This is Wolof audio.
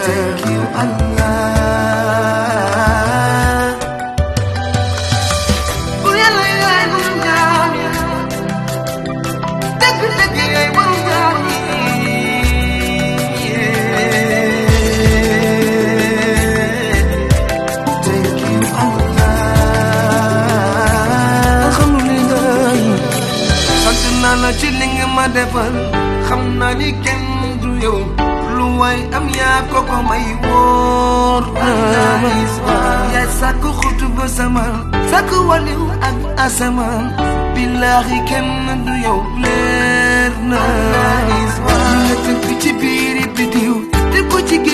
thank you Allah bu yàlla yaay borom jaam yi dëgg dëgg yaay borom jaam yi thank you Allah alhamdulillah sant naa la ci li nga ma defal xam naa ni kenn du yow lu waay am yaa ko ko may wóor na ma yaay sàkk xutu ba sama sàkk waliw ak asamaan billaahi kenn du yow leer na nga tënk ci biiri bidiw te ko ci